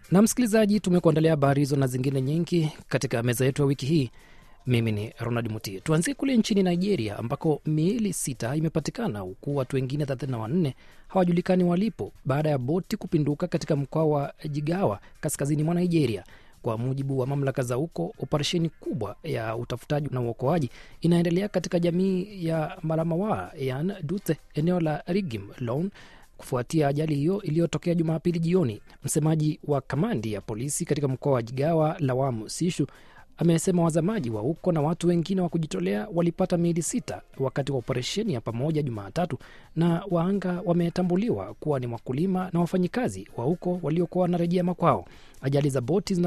Na msikilizaji, tumekuandalia habari hizo na zingine nyingi katika meza yetu ya wiki hii. Mimi ni Ronald Muti. Tuanzie kule nchini Nigeria ambako miili sita imepatikana huku watu wengine 34 hawajulikani walipo baada ya boti kupinduka katika mkoa wa Jigawa kaskazini mwa Nigeria. Kwa mujibu wa mamlaka za huko, operesheni kubwa ya utafutaji na uokoaji inaendelea katika jamii ya Malamawa yan Dutse, eneo la Rigim Lone kufuatia ajali hiyo iliyotokea Jumapili jioni. Msemaji wa kamandi ya polisi katika mkoa wa Jigawa, Lawamu Sishu, amesema wazamaji wa huko na watu wengine wa kujitolea walipata miili sita wakati wa operesheni ya pamoja Jumatatu, na waanga wametambuliwa kuwa ni wakulima na wafanyikazi wa huko waliokuwa wanarejea makwao. Ajali za boti zina